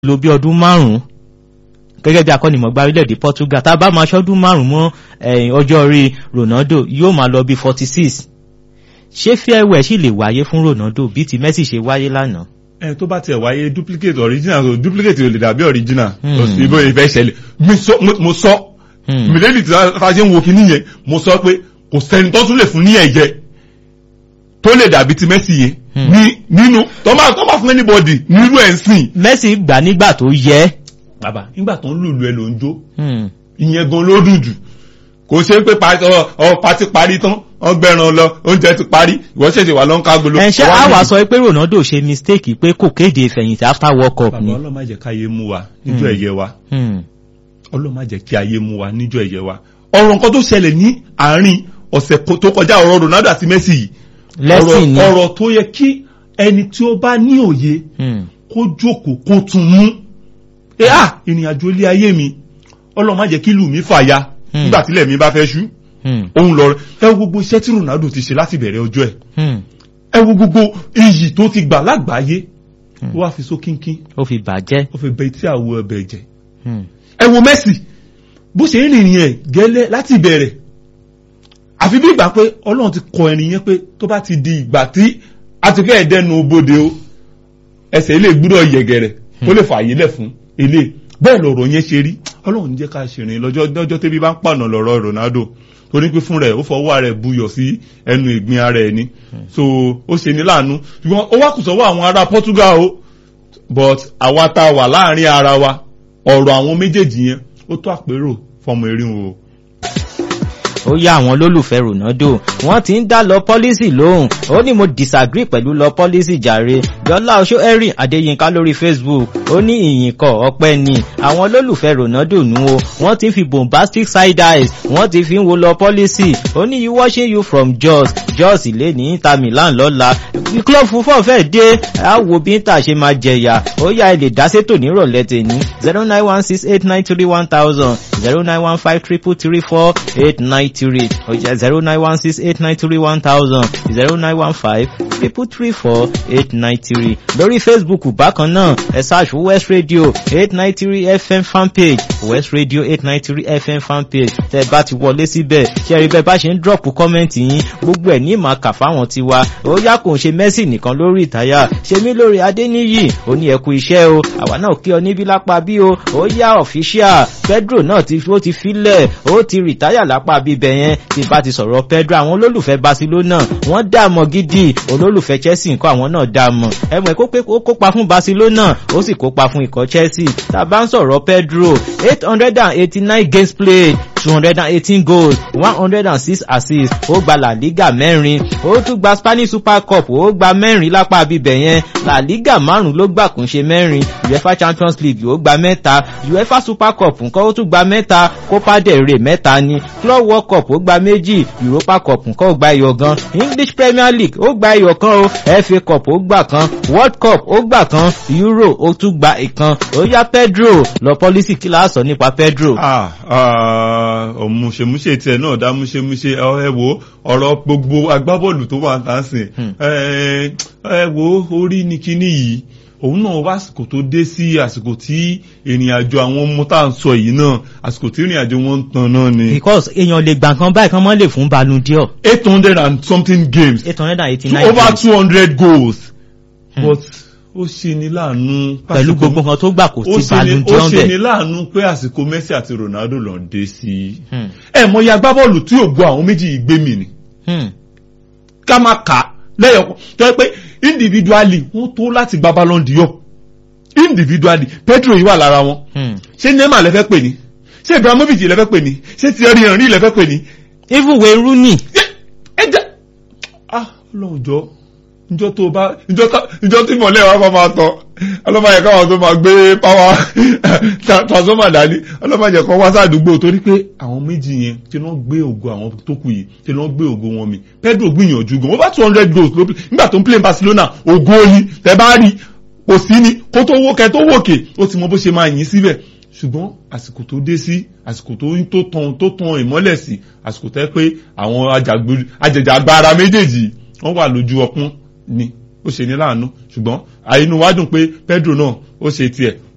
lò bí ọdún márùn-ún gẹ́gẹ́ bí akọ́nimọ̀gbá orílẹ̀-èdè Portugal tá a bá máa ṣọ́dún márùn-ún mọ́ ọjọ́ orí Ronaldo yóò máa lọ bí forty six ṣé farewell sì lè wáyé fún Ronaldo bí ti Messi ṣe wáyé lánàá. ẹ tó bá tiẹ̀ wáyé duplicate original so duplicate ò lè dàbí original kò sí bó ìfẹ́ ṣẹlẹ̀ mo sọ mílíọ̀nù tí a ṣe ń wo kinní yẹn mo sọ pé kò sẹ́ni tó tún lè fún ní ẹ̀jẹ̀ tó lè dàbí ti Messi yẹn ní nínú tó máa tó máa fún anybody nírú ẹ̀ ń sìn. Messi gbà nígbà tó yẹ. bàbá nígbà tó ń lùlù ẹ ló ń jó ìyẹn gan ló dùn jù kò ṣe pé ọ pati parí tán wọ́n gbẹ̀ràn lọ oúnjẹ ti parí ìwọ ṣẹ̀ṣẹ̀ wà lọ́n ká gbolo. ẹ ṣe àwa sọ pé Ronaldo ṣe mistake pé kò kéde ìfẹ̀yìntì after world cup ni. bàbá ọlọ́mọ má jẹ́ káyé mú wa níjọ́ ẹ̀yẹ wa ọlọ́mọ má jẹ́ kí ayé mú wa níjọ́ ẹ̀yẹ wa ọ̀rọ̀ nǹkan tó ṣẹlẹ̀ ní àárín ọ̀sẹ̀ tó kọjá ọ̀rọ̀ Ronaldo àti Messi yìí lẹ́sìn ni ọ̀rọ̀ tó yẹ kí ẹni tí ó bá ní òye kó jókòó kó tún mú ẹ à ìrìn àjò ilé ayé mi ọlọ́run má jẹ́ kí ìlú mi fàya nígbà tílẹ̀ mi bá fẹ́ ṣú òun lọ ẹ wo gbogbo iṣẹ́ tí Ronaldo ti ṣe láti bẹ̀rẹ̀ ọjọ́ ẹ̀ ẹ wo gbogbo iyì tó ti gbà lágbàáyé ó wá fi sókínkín ó fi bàjẹ́ ó fi bẹ tí àwọ̀ ẹ̀bẹ̀ jẹ́ ẹ wo Messi bó ṣe ń rìnrìn ẹ̀ gẹ́lẹ́ láti bẹ̀rẹ̀ àfi bí ìgbà pé ọlọ́run ti kọ ẹni yẹn pé tó bá ti di ìgbà tí a ti fẹ́ dẹnu bodè o ẹsẹ̀ ilé gbúdọ̀ yẹ̀gẹ̀rẹ̀ kó lè fààyè lẹ̀ fún ilé bẹ́ẹ̀ lọ̀rọ̀ yẹn ṣe rí ọlọ́run jẹ́ ká ṣèrìn lọ́jọ́ lọ́jọ́ tẹ́bí bá ń pànà lọ́rọ̀ Ronaldo torí pé fún rẹ̀ ó fọwọ́ rẹ̀ buyọ̀ sí ẹnu ìgbín ara ẹ̀ ni so ó ṣe ní láàánú ṣùgbọ́n ó wá kù sọ́wọ́ àwọn ará Portugal o but àwa tá a wà láàrin ara wa ọ̀rọ̀ àwọn méjèèjì yẹn ó tó àpérò fọmọ erin o ó yá àwọn olólùfẹ́ Ronaldo wọ́n ti ń dá lọ pọ́lísì lóhùn ó ní mo disagree pẹ̀lú lọ pọ́lísì jàre jọlá oṣó erin adéyínká lórí Facebook ó ní ìyìnkọ̀ ọpẹ́ ni àwọn olólùfẹ́ Ronaldo nù o wọ́n ti fi bombastic side eyes wọ́n ti fi ń wo lọ pọ́lísì ó ní you watching you from Jos Jos ilé ní Inter Milan lọ́la club fúnfọ́ fẹ́ dé àwo bí Inter ṣe máa jẹ̀yà ó yá ẹ lè dá sétò nírọ̀lẹ́ tèmi zero nine one six eight nine three one thousand zero nine one five triple three four eight nine three ọjà zero nine one six eight nine three one thousand zero nine one five triple three four eight nine three lórí Facebook bákan náà ẹ search West Radio eight nine three FM fanpage West Radio eight nine three FM fanpage tẹ bá ti wọlé síbẹ̀ ṣe rí bẹ́ẹ̀ bá ṣe ń drop kọ́mẹ́ǹtì yín gbogbo ẹ̀ ní ìmọ̀ kà fáwọn tiwa ó yá kò ń ṣe Messi nìkan lórí ìtayà ṣe mí lórí Adéníyì ó ní ẹkú iṣẹ́ o àwa náà kí ọ níbí lápá bí o ó yá official Pedro náà ti ó ti filẹ̀ ó ti rìtáyà lápá bíbẹ̀ yẹn tí bá ti sọ̀rọ̀ Pedro àwọn olólùfẹ́ Barcelona wọ́n dààmú gidi olólùfẹ́ Chelsea nǹkan àwọn náà dààmú ẹ̀mọ̀ kó pé ó kópa fún Barcelona ó sì kópa fún ikọ̀ Chelsea tá a bá ń sọ̀rọ̀ Pedro eight hundred and eighty-nine games played two hundred and eighteen goals one hundred and six assists ó gba La Liga mẹ́rin ó tún gba Spanish Super Cup ó gba mẹ́rin lápá bíbẹ̀ yẹn La Liga márùn ló gbà kún ṣe mẹ́rin UEFA Champions League ó gba mẹ́ta UEFA Super Cup nǹkan ó tún gba mẹ́ta Copa del Rey mẹ́ta ni Club World Cup ó gba méjì Europa Cup nǹkan ó gba ẹyọ gan English Premier League ó gba ẹyọ kan o FA Cup ó gbà kan World Cup ó gbà kan Euro ó tún gba ìkan ó yá Pedro lọ pọ́lísì kí láà sọ nípa Pedro. ọ̀mùṣemúṣe tiẹ̀ náà dá múṣemúṣe ẹ wo ọ̀rọ̀ gbogbo agbábọ́ọ̀lù tó wà tá a sìn ẹ wo orí ni kíní yìí òun náà wá àsìkò tó dé sí àsìkò tí ìrìn àjò àwọn ọmọ tá à ń sọ yìí náà àsìkò tí ìrìn àjò wọn ń tan náà ni. because èèyàn lè gbà kan báyìí kan mọ́ lè fún Ballon d'Or. eight hundred and something games. eight hundred and eighty-nine games. over two hundred goals. Hmm. but ó ṣe ni láàánú. pẹ̀lú gbogbo nǹkan tó gbà kò sí Ballon d'Or bẹ́ẹ̀. ó ṣe ni láàánú pé àsìkò Messi àti Ronaldo lọ dé sí. ẹ mọ iye agbábọ́ọ̀lù tí ò gbọ́ àwọn méjì yìí gbé mi ni. ká má kà á lẹ́yọ̀kan tó yẹ pé individually wọ́n tó láti gba Ballon d'Or individually Pedro yìí wà lára wọn ṣé Neymar lẹ́fẹ́ pè ní ṣé Ibrahimovic lẹ́fẹ́ pè ní ṣé Thierry Henry lẹ́fẹ́ pè ní. even Wayne Rooney. ẹ jẹ ah Ọlọ́run jọ njọ tó bá njọ tí mọ̀lẹ́ wa máa tọ́ ọlọ́mọdé káwọn tó máa gbé power transformer dání ọlọ́mọdé kan wá sádùúgbò torí pé àwọn méjì yẹn tí wọ́n gbé ògo àwọn tó kù yìí tí wọ́n gbé ògo wọn mi Pedro gbìyànjú gan over two hundred goals ló nígbà tó ń play Barcelona ògo yìí tẹ bá rí kò sí ni kó tó wókè tó wòkè ó ti mọ bó ṣe máa yìn síbẹ̀ ṣùgbọ́n àsìkò tó dé sí àsìkò tó tó tan tó tan ìmọ́lẹ̀ sí àsìkò tẹ́ pé àwọn ajàgbára méjèèjì wọ́n wà lójú ọpọ́n ni ó ṣe ní láàánú ṣùgbọ́n àìnú wa dùn pé Pedro náà ó ṣe tiẹ̀